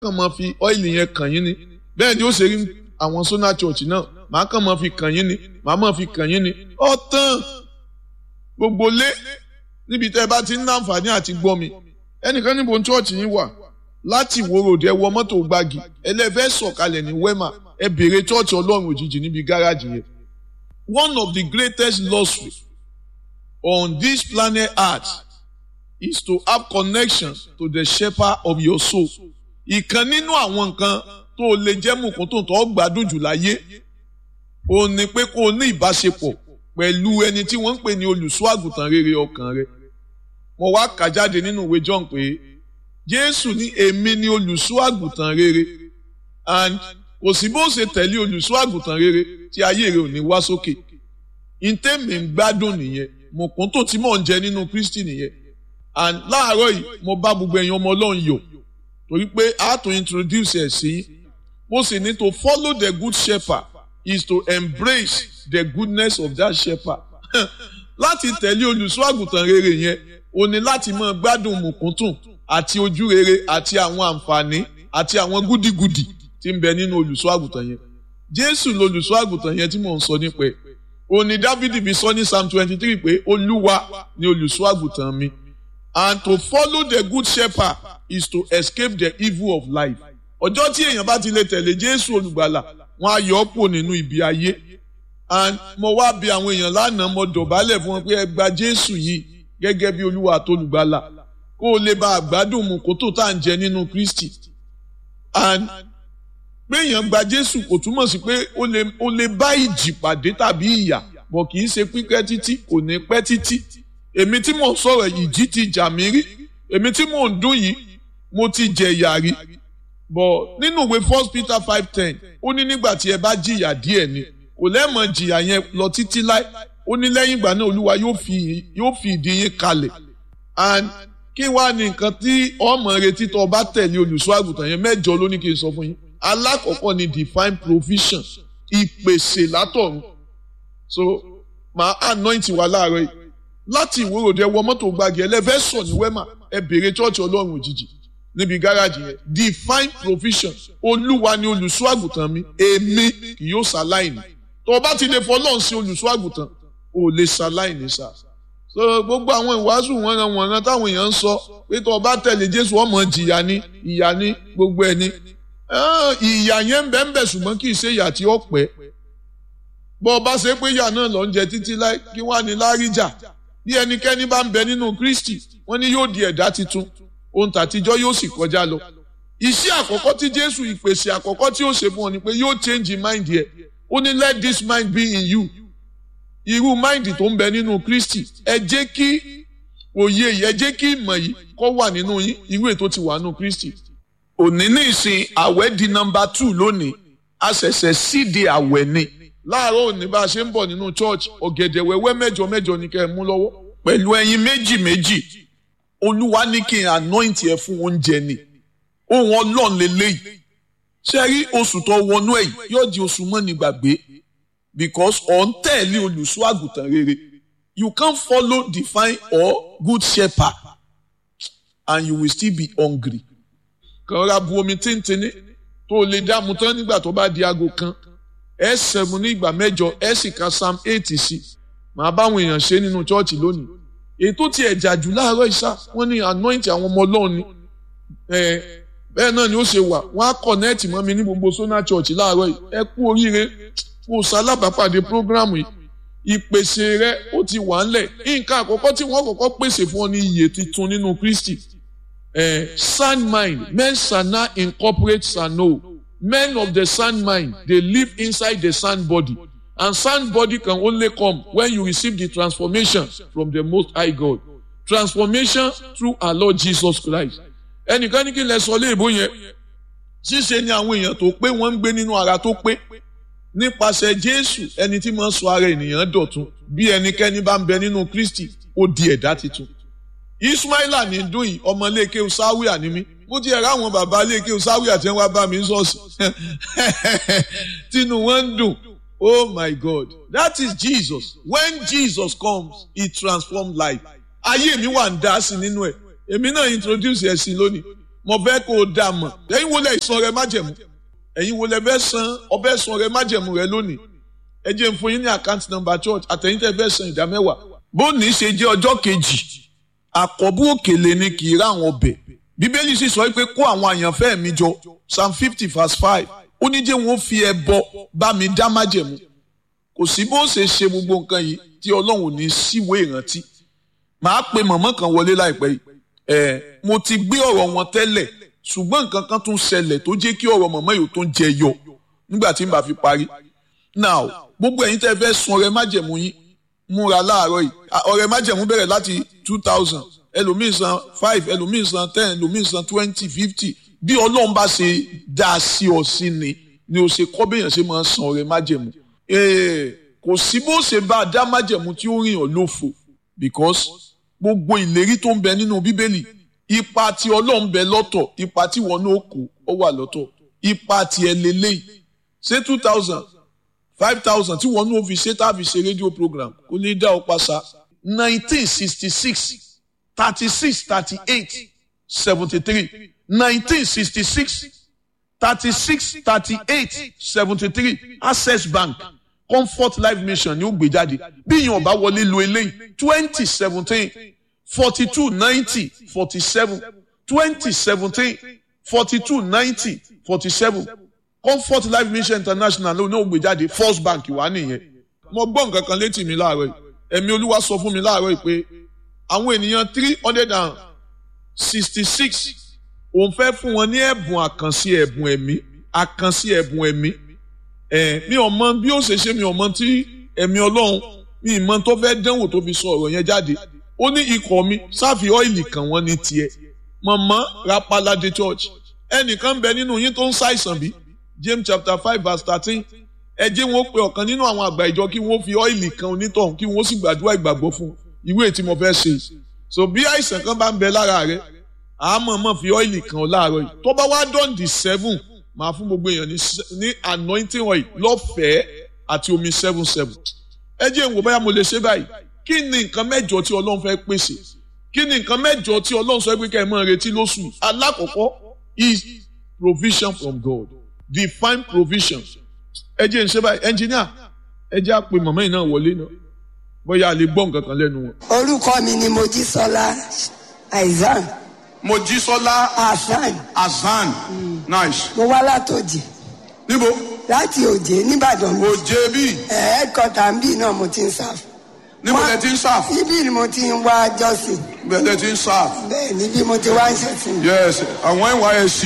kàn máa fi ọ́ìlì yẹn kàn yín ni bẹ́ẹ̀ ni ó ṣe rí àwọn sona church náà màá kàn máa fi kàn yín ni màá máa fi kàn yín ni ọ̀tàn gbogbo lé níbi tẹ́ ẹ bá ti ń láǹfààní àti gbọ́ mi ẹnìkan níbo ní church yín wà láti ìwòròdì ẹ wọ mọ́tò gbági ẹlẹ́fẹ́ sọ̀kalẹ̀ ní wema ẹ béèrè church ọlọ́run òjijì níbi gáràjì yẹn one of the greatest luxury on this planet earth is to have connection to the shepherd of your soul. ìkan nínú àwọn nǹkan tó o lè jẹ́ mùkún tó ń tọ́ gbádùn jù láyé o ní pé kó o ní ìbáṣepọ̀ pẹ̀lú ẹni tí wọ́n ń pè ní olùṣọ́ àgùntàn rere ọkàn rẹ. mo wá kà jáde nínú ìwé John pé Jésù ní èmi ni olùṣọ́ àgùntàn rere and kò sí bó ṣe tẹ̀lé olùṣọ́ àgùntàn rere tí ayé rẹ ò ní wá sókè. ìtẹ́mi ń gbádùn nìyẹn mùkún tó ti mọ̀ ń jẹ nínú Kristi nìyẹn and láàárọ̀ yìí mo bá gbogbo ẹ̀yin ọmọ ọlọ́run yọ̀ torí pé I have to introduce ẹ̀ sí mo sì ní to follow the good shepherd is to embrace the goodness of that shepherd láti tẹ̀lé olùṣọ́ àgùntàn rere yẹn o ní láti máa gbádùn mùkúntùn àti ojú rere àti àwọn àǹfààní àti àwọn gúdígudì tí ń bẹ nínú olùṣọ́ àgùntàn yẹn Jésù lolùṣọ́ àgùntàn yẹn tí mò ń sọ nípa ẹ̀ o ní Dávidi fi sọ ní Psalm twenty three pé Olúwa ni olùṣọ́ àgùntàn mi and to follow the good shepherd is to escape the evil of life. ọjọ́ tí èèyàn bá ti lè tẹ̀lé jésù olùgbàlà wọn á yọ ọ́ pò nínú ibi ayé and mo wá bi àwọn èèyàn lánàá mo dọ̀bálẹ̀ fún wọn pé ẹ gba jésù yìí gẹ́gẹ́ bí olúwa àtolùgbàlà kó o lè bá àgbádùn mu kó tó tá à ń jẹ nínú kristi and pé èèyàn gba jésù kò túmọ̀ sí pé o lè bá ìjì pàdé tàbí ìyà bọ̀ kì í ṣe pípẹ́ títí kò ní pẹ́ títí èmi tí mò ń sọ̀rọ̀ ìjì ti jà mí rí èmi tí mò ń dún yìí mo ti jẹ ìyà rí bọ̀ nínú ìwé first peter five ten ó ní nígbà tí ẹ bá jìyà díẹ̀ ni kò lẹ́mọ̀ jìyà yẹn lọ títí láì ó ní lẹ́yìn ìgbà náà olúwa yóò fi yóò fi ìdí yín kalẹ̀ and kí wàá ní nǹkan tí ọmọ retí tó o bá tẹ̀lé olùṣọ́ àgùntàn yẹn mẹ́jọ ló ní kí n sọ fún yín alákọ̀ọ́kọ́ ni divine provision ìpèsè látọ̀run so màá anoint wa láàárọ̀ yìí láti ìwòròdé wọ mọ́tò gbági ẹlẹ́fẹ́ sọ ní wẹ́mà ẹ bèrè chọ́ọ̀chì ọlọ́run òjijì níbi gáràjì yẹn divine provision olúwa ni olùṣọ́ àgùntàn mi èmi kì yóò ṣaláìní tó o bá ti lè fọlọ́run sí olùṣọ́ àgùntàn o lè ṣaláìní sá so gbogbo àwọn ìwàásù wọ̀nran wọ̀nran táwọn èèyàn ń sọ pé tó o bá tẹ̀lé jésù ọmọ jìyà ni ìyà ni gbogbo ẹni ìyà yẹn ń bẹ ń bẹ ṣùgbọ́n kì í ṣe ìyà tí ó pẹ́ bọ́ ọ bá ṣe pé ìyà náà lọ ń jẹ títí láì kí wàá ní láríjà bí ẹnikẹ́ni bá ń bẹ nínú Kristi wọ́n ní yóò di ẹ̀dá titun ohun tàtijọ́ yóò sì kọjá lọ. iṣẹ́ àkọ́kọ́ tí Jésù ìpèsè àkọ́kọ́ tí ó ṣe fún ọ ni pé yóò change mind yẹ ó ní let this mind be in you irú mind tó ń bẹ nínú Kristi ẹ jẹ́ kí òye yìí ẹ jẹ́ kí ìmọ̀ yìí kó wà nínú yín irú ètò ti wà nínú Kristi. òní ní ìsìn àwẹ̀ di nọ́mbà two lónìí a ṣẹ̀ṣẹ̀ síde àwẹ̀ ni láàárọ̀ òní bá a ṣe ń bọ̀ nínú church ọ̀gẹ̀dẹ̀ wẹ́wẹ́ mẹ́jọ mẹ́jọ ni kẹ́ ẹ mú lọ́wọ́ pẹ̀lú ẹyin méjì méjì olúwa ní kí n anoint ẹ fún oúnjẹ ni ohun ọlọ́run lélẹ́yìí ṣe rí oṣù tó wọnú ẹ̀ yóò di oṣù mọ́ni gbàgbé because ọ̀ ń tẹ̀lé olùṣọ́ àgùntàn rere you can't follow divine or good shepherd and you will still be hungry kàn ra bu omi tíntìní tó o lè dààmú tán nígbà tó bá di aago kan ẹ sẹ̀mú ní ìgbà mẹ́jọ ẹ sì ka psalm eight sí màá báwọn èèyàn ṣe nínú chọ́ọ̀chì lónìí ètò tí ẹ̀jà jù láàárọ̀ ìṣá wọ́n ní anoint àwọn ọmọ ọlọ́run ni bẹ́ẹ̀ náà ni ó ṣe wà wọ́n á connect mọ́ mi ní gbogbo sona church láàárọ̀ yìí ẹ kú oríire kó o ṣalábàápàdé program yìí ìpèsè rẹ ó ti wà ńlẹ̀ nǹkan àkọ́kọ́ tí wọ́n kọ́kọ́ pèsè fún ọ ní iyè tuntun nínú Kristi sound mind men shall not incorporate sano men of the sound mind they live inside the sound body and sound body can only come when you receive the transformation from the most high God transformation through our Lord Jesus Christ ẹnìkan ní kí n lè sọ léèbó yẹn ṣíṣe ni àwọn èèyàn tó pé wọ́n ń gbé nínú ara tó pé nípasẹ̀ Jésù ẹni tí máa ń sọ ara ènìyàn dọ̀tun bí ẹnikẹ́ni bá ń bẹ nínú Kristi ó di ẹ̀dá titun Ismaila ní dùn yìí ọmọ iléeké sáwìà ni mí mo ti ẹ̀rọ àwọn bàbá iléeké sáwìà tí wọ́n wá bá mi ń sọ̀sì tínú wọn ń dùn oh my God that is Jesus when Jesus comes he transforms life ayé mi wà ń dá sí nínú ẹ̀ èmi náà introduce ẹ̀ sí lónìí mo fẹ́ kó o dà mọ̀ ẹ̀yin wo lẹ ìsan rẹ májẹ̀mú ẹ̀yin wo lẹ fẹ́ san ọbẹ̀ san rẹ májẹ̀mú rẹ lónìí ẹ jẹ́ n fún yín ní account number church àtẹ̀yìn tẹ́ fẹ́ san ìdá mẹ́wàá bóòní ṣe jẹ́ ọjọ́ kejì àkọ́bù òkèlè ni kì í rá àwọn ọbẹ̀ bíbélì sì sọ pé kó àwọn àyànfẹ́ mi jọ psalm fifty verse five ó ní jẹ́ wọn fi ẹbọ bá mi dá májẹ̀mú kò sí bó ṣe ṣe gbogbo nǹkan yìí tí ọlọ́run ò ní síwèé ìrántí màá pe mọ̀mọ́ kan wọlé láìpẹ́ yìí ẹ̀ mo ti gbé ọ̀rọ̀ wọn tẹ́lẹ̀ ṣùgbọ́n nǹkan kan tún ṣẹlẹ̀ tó jẹ́ kí ọ̀rọ̀ mọ̀mọ́ yìí tó ń jẹ yọ nígbà tí n bá fi parí now gbogbo ẹ̀yin tẹ́ fẹ́ sun ọrẹ májẹ̀mú yín múra láàárọ̀ yìí ọrẹ májẹ̀mú bẹ̀rẹ̀ láti two thousand ẹlòmíín san five ẹlòmíín san ten ẹlòmíín san twenty fifty bí ọlọ́run bá ṣe dá a sí ọ sí ni ni o ṣe kọ́ béèyàn ṣe máa san ọrẹ májẹ̀mú kò sí bó ṣe bá a dá májẹ̀mú tí ó rìn ọ́ lófo because gbogbo ìlérí tó ń bẹ nínú bíbélì ipa tí ọlọ́run bẹ lọ́tọ̀ ipa tí wọn náà kó ó wà lọ́tọ̀ ipa tí ẹ lélẹ́yìí ṣé two thousand five thousand tí wọn náà fi ṣe tá a fi ṣe rédíò program kò ní dá ọ pàṣà nineteen sixty six thirty six thirty eight seventy three nineteen sixty six thirty six thirty eight seventy three access bank comfort life mission ni ó gbé jáde bí yìnyín ọba wọlé lo eléyìí twenty seventeen forty two ninety forty seven twenty seventeen forty two ninety forty seven comfort life mission international ló ní ó gbé jáde first bank wà nìyẹn mo gbọ́ nǹkan kan létí mi láàárọ̀ yìí ẹ̀mí olúwa sọ fún mi láàárọ̀ yìí pé àwọn ènìyàn three hundred and sixty six òun fẹ́ fún wọn ní ẹ̀bùn àkànṣe ẹ̀bùn ẹ̀mí àkànṣe ẹ̀bùn ẹ̀mí ẹ̀ mi ò mọ bí ó ṣe ṣe mi ò mọ tí ẹ̀mí ọlọ́run mi ì mọ tó fẹ́ dánwò tó fi sọ ọ̀rọ̀ yẹn jáde ó ní ikọ̀ mi sáfì ọ́ìlì kan wọ́n ní tiẹ̀ mọ̀mọ́ rapalade church ẹnìkan bẹ nínú yín tó ń ṣàìsàn bí James chapter five verse thirteen ẹ jẹ́ wọn ó pe ọ̀kan nínú àwọn àgbà ìjọ kí wọ́n fi ọ́ìlì kan onítọ̀hún kí wọ́n sì gbàdúrà ìgbàgbọ́ fún ìwé tí mo fẹ́ ṣe so bí àìsàn kan bá ń bẹ lára rẹ àmọ́ mọ̀ fi ọ́ìlì kan láàárọ̀ yìí tó bá wá dán di seven máa fún gbogbo èèyàn ní anointing oil lọ́fẹ̀ẹ́ àti omi seven seven ẹ jẹ́ ìwò báyà mo lè ṣe báyìí kí ni nǹkan mẹ́jọ tí ọlọ́run fẹ́ pèsè kí ni nǹkan mẹ́jọ tí ọlọ́run sọ pé kẹ́ ẹ máa retí lóṣù alákọ̀ọ́kọ́ is provision from God divine provision ẹ jẹ́ ń ṣe báyìí engineer ẹ jẹ́ àpè màmá yìí náà wọlé náà bóyá a lè gbọ́ nǹkan kan lẹ́nu wọn. orúkọ mi ni mojísọlá aizan Mojísọ́lá hasan Azan nice. mo wá látòjì Níbo? láti òjé nìbàdàn mi Òjé bí? ẹ̀ẹ́dkọ́tà ń bì náà mo ti ń sáf Níbo lẹ ti ń sáf? ibi ni mo ti ń wá jọ́sìn Bẹ́ẹ̀ lẹ ti ń sáf. bẹ́ẹ̀ níbi mo ti wá ń ṣẹ̀sìn. Yes, àwọn NYSC.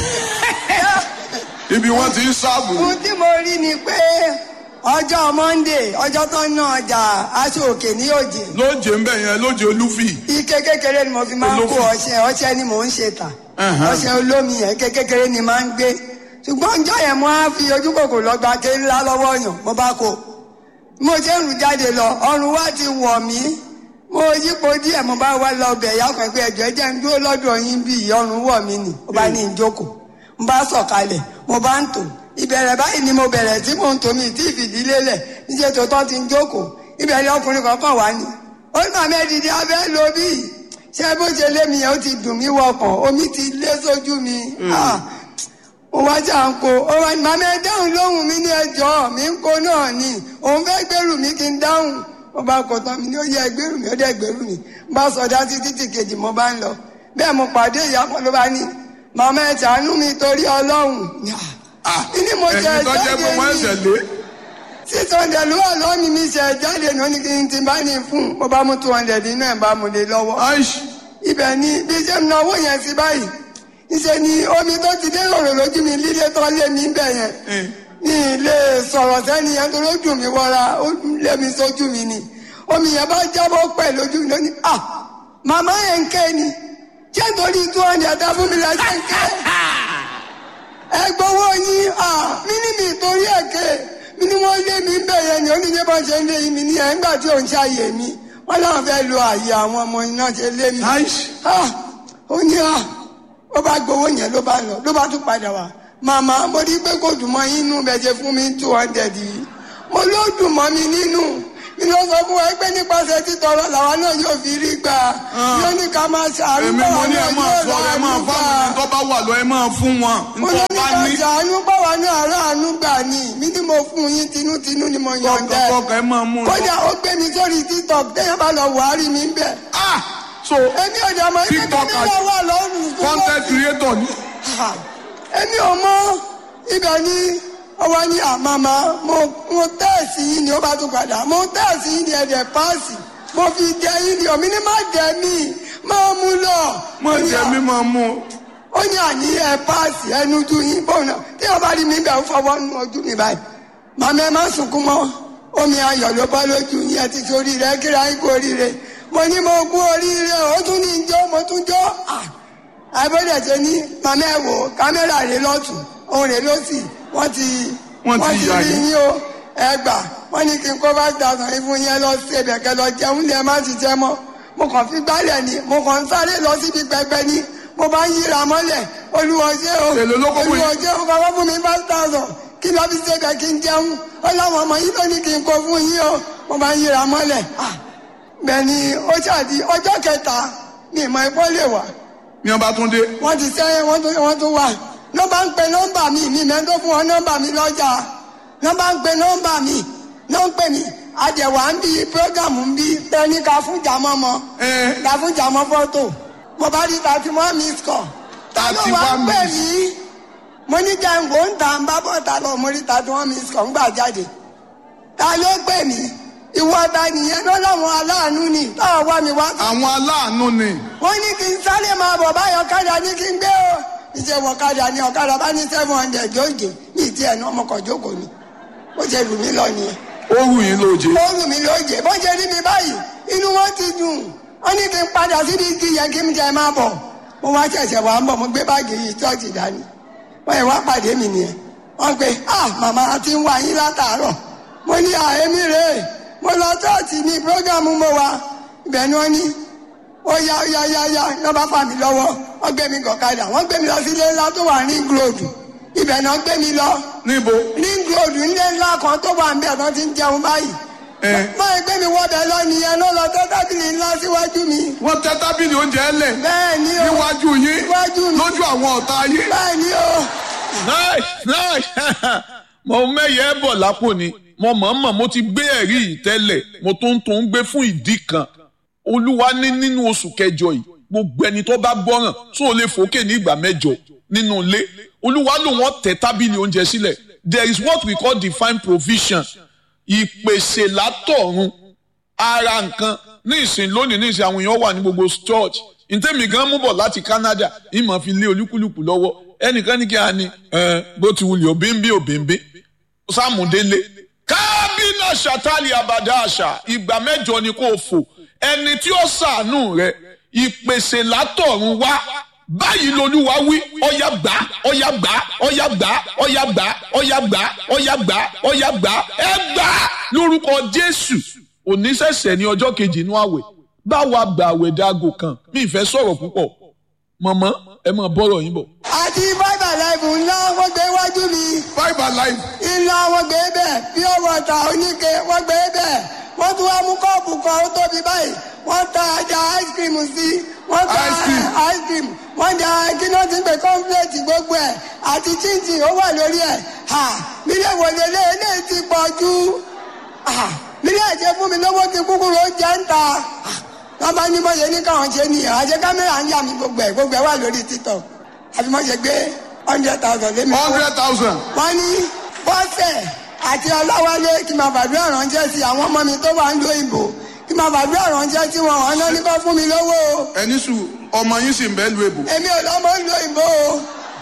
Ibi wọ́n ti ń sáàbù. ohun tí mo rí ni pé ọjọ́ monday ọjọ́ tó ń ná ọjà aṣọ òkè ní òjé Lóje ń bẹ̀ yẹn, lóje olúfì. ike kékeré ni mo fi máa ń kó Olófin. ọṣẹ ọṣẹ ni mò ń ṣe tà Ẹ̀hán. ọṣẹ olómi yẹn ike kékeré ni máa ń gbé ṣùgbọ́n ọjọ́ yẹn mo á fi ojú kòkò lọ gba ké ńlá lọ́wọ́ yàn mo bá kó mo ṣe ń rù jáde lọ ọrùn wa ti wọ̀ mí mo yípo díẹ̀ mo bá wá lọ bẹ̀ yá kan pé ẹ̀jọ̀ ẹ jẹ́ ń dúró lọ́dọ̀ yín bí ọrùn wọ̀ mí nì mo bá ní ìjókòó mo bá sọ̀kalẹ̀ mo bá ń tò ìbẹ̀rẹ̀ báyìí ni mo bẹ̀rẹ̀ tí mò ń tò mí tí ìfìdílé lẹ̀ níṣẹ́ tó tọ́ ti ń jókòó ìbẹ̀rẹ̀ ọkùnrin kankan wá ní ó ní màmá ẹ̀dìdì abẹ́ lo bí ṣé bó ṣe lé mi yẹn ó ti dùn mí wọkàn omi ti lé sójú mi Ah, mo wá jà ń kó ó wá ní màmá ẹ dáhùn lóhùn mi ní ẹjọ́ mi ń kó náà ni òun fẹ́ gbèrú mi kí n dáhùn mo bá kọ tán mi ní ó yẹ gbèrú mi ó dẹ̀ gbèrú mi mo bá sọdá sí títì kejì mo bá ń lọ bẹ́ẹ̀ mo pàdé ìyá kan ló bá ní màmá ẹ ṣàánú mi torí ọlọ́run ní mo jẹ Ẹ̀yin tó jẹ́ pé wọ́n ẹ̀sẹ̀ jáde ní lé. six hundred ló wà lọ́wọ́ mi mi ṣe jáde ní oní kí n ti bá ní fún mo bá mú two hundred nínú ẹ̀ bá mu lé lọ́wọ́ Aish. ibẹ̀ ni bí ṣe ń náwó yẹn sí báyìí níṣẹ́ ni omi tó ti dé òrò lójú mi lílé tó lé mi bẹ̀ yẹn ní ilé sọ̀rọ̀ sẹ́ni yẹn tó lójú mi wọra ó lé mi sójú mi ni omi yẹn bá jábọ́ pẹ̀ lójú mi lónìí ah màmá yẹn ń ké ni ṣé nítorí two hundred dá fún mi la ṣe ń ké ẹ gbowó yín ah mí ní mi torí ẹ̀ ké mi ni wọ́n lé mi bẹ̀ yẹn ni oníṣẹ́ bá ṣe ń lé mi ní ẹ̀ ńgbà tí ò ń ṣàyè mi wọ́n láwọn fẹ́ lo àyè àwọn ọmọ iná ṣe lé mi Aish. ah ó ní à ó bá gbowó yẹn ló bá lọ ló bá tún padà wá màmá mo rí pé kò dùn mọ́ yín nínú bẹ́ẹ̀ ṣe fún mi two hundred yìí mo ló dùn mọ́ mi nínú mi ló sọ fún wa pé nípasẹ̀ títọrọ làwa náà yóò fi rí gbà yóò ní ká máa ṣàánú èmi mo ní ẹ máa yóò sọ ẹ máa ráàánú fáwọn gbà ẹni tó bá wà lọ ẹ máa fún wọn mo ní nítorí ní bá ká ní ṣàánú báwa náà ráàánú gbà ní mi ní mo fún yín tinútinú ni mo yọ̀ǹda ẹ̀. kọkọ ẹ máa mú un. kódà ó gbé mi sórí tiktok téèyàn bá lọ wàárí mi bẹ́ẹ̀. ah so èmi ò dẹ̀ mọ̀ ibi tí TikTok mi lọ wà lọ́rùn. content creator ni Ha! èmi ò mọ ibẹ̀ ni ọwọ́ ní àmàmà mo mo tẹ́ẹ̀sì yìí ni ó bá tún padà mo tẹ́ẹ̀sì yìí ni ẹ̀dẹ̀ páàsì mo fi jẹ yìí ni omi ní má jẹ mí máa mú lọ. mo jẹ mi máa mú un. ó ní àní ẹ páàsì ẹnu ju yín bọ́ọ̀ náà tí wọ́n bá rí mi bẹ́ẹ̀ fọwọ́ nu ojú mi báyìí màmá ẹ má sunkún mọ́ omi ayọ̀ ló bọ́ lójú yín ẹ ti sórí rẹ kíra yín kú oríire mo ní mo kú oríire ó tún ní jó mo tún jó ah àbẹ̀dẹ̀ ṣe ní màmá ẹ̀ wò kámẹ́rà rẹ̀ lọ́tún òun rẹ̀ lọ́sì wọ́n ti Wọ́n ti yà rí yín. yín o ẹ gbà wọ́n ní kí n kó five thousand yín fún yín lọ sí ẹbẹ̀ kẹ lọ jẹun lẹ má ti jẹ mọ́ mo kàn fi gbálẹ̀ ni mo kàn ń sáré lọ síbi pẹpẹ ni mo bá ń yíra mọ́lẹ̀ olùwọ́jẹ́ o Èló ló kó fún yín? olùwọ́jẹ́ o kọ́kọ́ fún mi five thousand kí lọ́ fi ṣe bẹ̀ kí n jẹun ó láwọn ọmọ yìí ló ní kí n kó fún yín o mo bá ń yíra mọ́lẹ̀ ah bẹ́ẹ̀ ni ó ṣàdí ọjọ́ kẹta ni ìmọ̀ ẹ̀kọ́ lè wà ní ọba tún dé wọ́n ti sẹ́yìn wọ́n tún wọ́n tún wà nọ́mbà ń pe nọ́mbà mi mi mẹ́ tó fún wọn nọ́mbà mi lọ́jà nọ́mbà ń pe nọ́mbà mi ló ń pè mí àjẹwà ń bí prógámù ń bí tẹ́ni ká fún jàmọ́ mọ́ ẹ ká fún jàmọ́ fọ́tò mo bá rí thirty one miss call ta ló wá ń 31 pè miss. mí mo ní jẹun kò ń ta ń bá bọ́ ta lọ mo rí thirty one miss call ń gbà jáde ta ló pè mí ìwọ ta nìyẹn ló láwọn aláàánú ni táwọn wá mi wá àwọn aláàánú ni wọ́n ní kí n sáré máa bọ̀ báyọ̀ ọ̀kadà ní kí n gbé o ìṣe wọ ọ̀kadà ní ọ̀kadà bá ní seven hundred jóòjì ní ìdí ẹ̀ náà ọmọkàn jókòó ni ó ṣe lù mí lọ nìyẹn ó wù yín lóje ó lù mí lóje bó ṣe rí mi báyìí inú wọn ti dùn wọ́n ní kí n padà síbi igi yẹn kí n jẹ máa bọ̀ mo wá ṣẹ̀ṣẹ̀ wà ń bọ̀ mo gbé báàgì yìí ṣọ́ọ̀ṣì dání wọ́n yẹn wá pàdé mi nìyẹn wọ́n pe ah màmá a ti ń wá yín látàárọ̀ mo ní àhémí rèé mo lọ ṣọ́ọ̀ṣì ní prógámù mo wà ibẹ̀ ni wọ́n ní ó yá ó yá yá yá lọ́ bá fà mí lọ́wọ́ wọ́n gbé mi gọ̀kadà wọ́n gbé mi lọ sí ilé ńlá tó wà ní gíròdù ibẹ̀ náà gbé mi lọ níbo ní gíròdù ilé ńlá kan tó wà ń bẹ̀ tó ti ń jẹun báyìí ẹ báyìí gbé mi wọ́bẹ̀ lọ nìyẹn ló lọ tẹ́ tábìlì ńlá síwájú mi wọ́n tẹ́ tábìlì oúnjẹ lẹ̀ bẹ́ẹ̀ ni o níwájú yín Níwájú mi. lójú àwọn ọ̀tá yín bẹ́ẹ̀ ni o náì náì mo mẹ́yẹ bọ̀ lápò ni mo mọ̀ọ́mọ̀ mo ti gbé ẹ̀rí yìí tẹ́lẹ̀ mo tó ń tó ń gbé fún ìdí kan olúwa ní nínú oṣù kẹjọ yìí gbogbo ẹni tó bá gbọ́ràn tó o lè fòkè ní ìgbà mẹ́jọ nínú ilé olúwa ló wọ́n tẹ tábìlì oúnjẹ sílẹ̀ there is what we call divine provision ìpèsè látọ̀run ara nǹkan ní ìsìn lónìí ní ìsìn àwọn èèyàn wà ní gbogbo church ntẹ́mi gan mú bọ̀ láti Canada ìmọ̀ fi lé olúkúlùkù lọ́wọ́ ẹnìkan ní kí a ní ẹ bó ti wulẹ̀ òbíńbí òbíńbí sàmúdélé kábínà ṣàtàlì àbàdà àṣà ìgbà mẹ́jọ ni kò fò ẹni tí ó ṣàánú rẹ ìpèsè látọ̀run wá báyìí lolúwa wí ọ̀yà gbà ọ̀yà gbà ọ̀yà gbà ọ̀yà gbà ọ̀yà gbà ọ̀yà gbà ọ̀yà gbà ẹ gbà lórúkọ Jésù oníṣẹ̀ṣẹ̀ ní ọjọ́ kejì inú àwẹ̀ báwa gbà àwẹ̀ dágò kan mi ìfẹ́ sọ̀rọ̀ púpọ̀ mọ̀mọ́ ẹ máa bọ́rọ̀ yín bọ̀. àti bábà láìpù ńlá wọ́n gbé wájú mi five alive ńlá wọ́n gbé bẹ́ẹ̀ pure water oníke wọ́n gbé bẹ́ẹ̀ wọ́n tún wá mú kọ́ọ̀pù kan ó tóbi báyìí wọ́n ta ajá ice cream sí wọ́n ta Ice cream. ice cream wọ́n da kíná ti ń pè kọ́ńpléètì gbogbo ẹ̀ àti chinchin ó wà lórí ẹ̀ ha mílíọ̀ wọlé lé eléyìí ti pọ̀ jù ha mílíọ̀ ṣe fún mi lówó ti kúkúrú ó jẹ́ ń ta wọ́n bá ní mọ̀ṣẹ́ ní káwọn ṣe nìyẹn àṣẹ kámẹ́rà ń yà mí gbogbo ẹ̀ gbogbo ẹ̀ wà lórí TikTok àfi mọ̀ṣẹ́ gbé hundred thousand lé mi fún hundred thousand wọ́n ní bọ́sẹ̀ àti ọláwálé kí n máa fàdúrà ránṣẹ́ sí àwọn ọmọ mi tó wà ń lo ìbò kí n máa fàdúrà ránṣẹ́ sí wọn wọn náà ní kó fún mi lówó o ẹni sùn ọmọ yín sì ń bẹ́ẹ̀ lu èbò èmi ò lọ́mọ ń lo ìbò o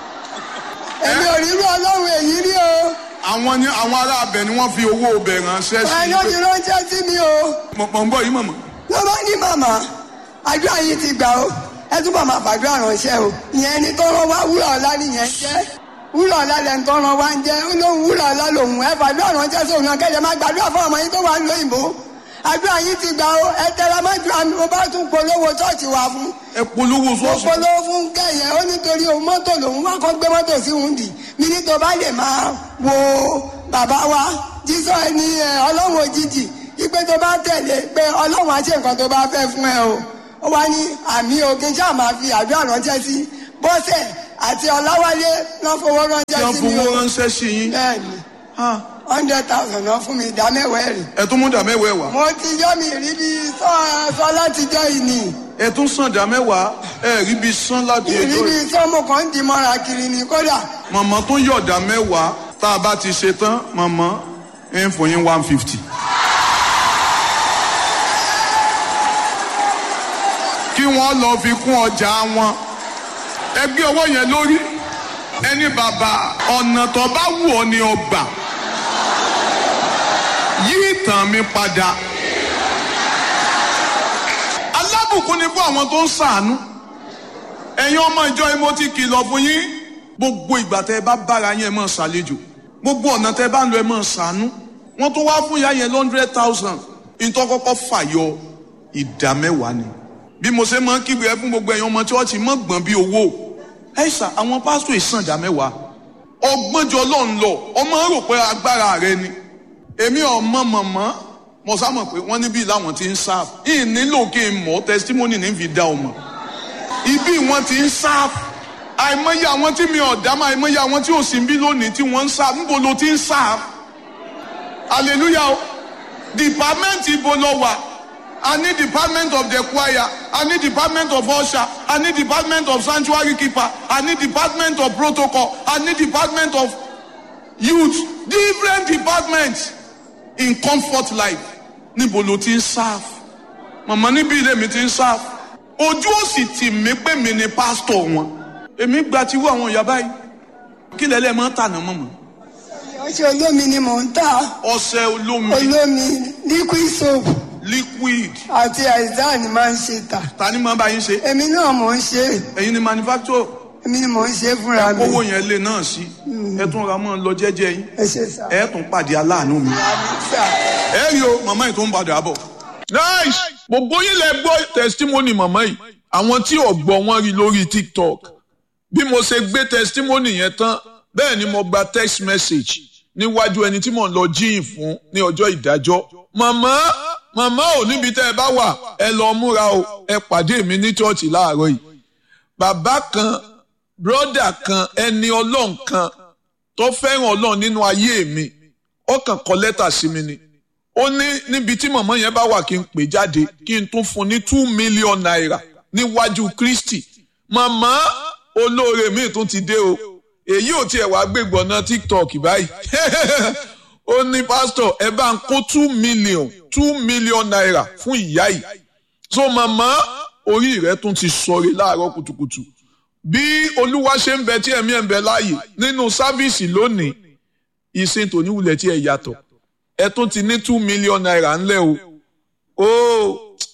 èmi ò rí irú ọlọ́run èyí rí o àwọn ni àwọn ará abẹ ni wọ́n fi owó ọbẹ̀ ránṣẹ́ sí wọn ló ti ránṣẹ́ sí mi o mọ̀ mọ̀ ń bọ̀ yìí mọ̀mọ́ ló bá ní màmá àdúrà yìí ti gbà o ẹ túbọ̀ máa fàdúrà ránṣẹ́ o ìyẹn ni tó rán wá wúrà ọ̀la nìyẹn jẹ́ wúrà ọ̀la lẹ́nu tó rán wá ń jẹ́ ó lóun wúrà ọ̀la lòun ẹ fàdúrà ránṣẹ́ sóun náà kẹ́lẹ́ máa gbàdúrà fún ọmọ yín tó wà ń lóyìnbó àdúrà yìí ti gbà o ẹ tẹra má ju àmì mo bá tún polówó ṣọ́ọ̀ṣì wá fún ẹ polówó mo sọ́ọ̀sì polówó fún kẹyẹ ó nítorí òun mọ́tò lòun wá kọ́ gbé mọ́tò sí òun dì mí ní tó bá lè máa wo bàbá wa jísọ ẹni ẹ ọlọ́run òjijì ipe tó bá tẹ̀lé pé ọlọ́run á ṣe nǹkan tó bá fẹ́ fún ẹ o ó wá ní àmì òkè ṣáà máa fi àdúrà ránṣẹ́ sí bọ́sẹ̀ àti ọláwálé náà fowó tí ránṣẹ́ wọ́n sí mi fowó o ránṣẹ́ sí yín bẹ́ẹ̀ni Ah, hundred thousand náà fún mi ìdá mẹ́wàá ẹ̀rì ẹ tún mú dà mẹ́wàá wá mo ti yọ́ mi rí bí sọ sọ látijọ́ yìí ni ẹ tún sàn dà mẹ́wàá ẹ rí bí sán láti ìrí ẹjọ́ bí yìí. sọ́mù kan ń di mọ́ra kiri ni kódà màmá tó yọ̀dà mẹ́wàá tá a bá ti ṣe tán màmá ẹ ń fún yín one fifty. kí wọ́n lọ fi kún ọjà wọn ẹ gbé owó yẹn lórí ẹni bàbá ọ̀nà tó bá wù ọ́ ni ọgbà yí ìtàn mi padà alábùkún ni fún àwọn tó ń ṣàánú ẹ̀yin ọmọ ìjọ yìí mo ti kìlọ̀ fún yín gbogbo ìgbà tẹ́ ẹ bá bára yín ẹ máa ṣàlejò gbogbo ọ̀nà tẹ́ ẹ bá ń lọ ẹ máa ṣàánú wọ́n tún wá fún ìyá yẹn hundred thousand ìtọ́ kọ́kọ́ fàyọ ìdá mẹ́wàá ni bí mo ṣe máa ń kígbe ẹ fún gbogbo ẹ̀yin ọmọ chọ́ọ̀chì mọ́ gbọ̀n bí owó ẹ ṣà àwọn pásítọ̀ ìsàn ìdá mẹ́wàá ọgbọ́njọ lọ́n lọ ọmọ rò pé agbára rẹ ni èmi ọmọ mọ̀mọ́ mo sá mọ̀ pé wọ́n níbí làwọn ti ń sáà ìyìn nílò kí n mọ̀ testimony ní fi dá ọmọ ibi wọn ti ń sá àìmọye àwọn tí mi ọ̀dá máa àìmọye àwọn tí ò sí bí lónìí tí wọ́n ń sá níbo ló ti ń sá hallelujah o department ibo lọ wà a ní department of the choir a ní department of usher a ní department of sanctuary keeper a ní department of protocol a ní department of youth different departments in comfort life níbo ló ti ń sá màmá níbi ilé mi ti ń sá ojú ò sì tì mí pé mi ni pásítọ̀ wọn èmi gba tiwú àwọn ìyá báyìí kí lẹ́lẹ́ máa ń tànà mọ̀mọ́ ọṣẹ olómi ni mò ń tà ọṣẹ olómi olómi liquid soap liquid àti àìsàn ni máa ń ṣe tà ta ni máa bá yín ṣe èmi náà mò ń ṣe ẹ̀yin ni manufacturer èmi ni mò ń ṣe fúnra mi kówó yẹn lé náà sí ẹ tún ra mọ́ ọ lọ jẹ́jẹ́ yín ẹ ṣe sà ẹ tún pàdé aláàánú mi àmì sà ẹ rí o màmá yìí tó ń padà bọ̀ nice gbogbo yín lẹ gbọ́ testimony màmá yìí àwọn tí ò gbọ́ wọn rí lórí tiktok bí mo ṣe gbé testimony yẹn tán bẹ́ẹ̀ ni mo gba text message níwájú ẹni tí mò ń lọ jíìn fún ní ọjọ́ ìdájọ́ màmá màmá ò níbi tẹ́ ẹ bá wà ẹ lọ múra o ẹ pàdé mi ní chọ́ọ̀chì láàárọ̀ yìí bàbá kan bródà kan ẹni ọlọ́run kan tó fẹ́ràn ọlọ́run nínú ayé mi ó kàn kọ lẹ́tà sí mi ni ó ní níbi tí màmá yẹn bá wà kí n pè jáde kí n tún fún ní two million naira níwájú kristi màmá olóore mi tún ti dé o èyí ò tiẹ̀ wá gbégbọ́ná tiktok báyìí ó ní pásítọ̀ ẹ bá ń kó two million two million naira fún ìyá yìí so màmá orí rẹ tún ti sọre láàárọ̀ kùtùkùtù bí olúwa ṣe ń bẹ tí ẹ̀mí ẹ̀ ń bẹ láàyè nínú sáfíìsì lónìí ìsìn tòní wulẹ̀ tí ẹ yàtọ̀ ẹ tún ti ní two million naira ńlẹ̀ o ó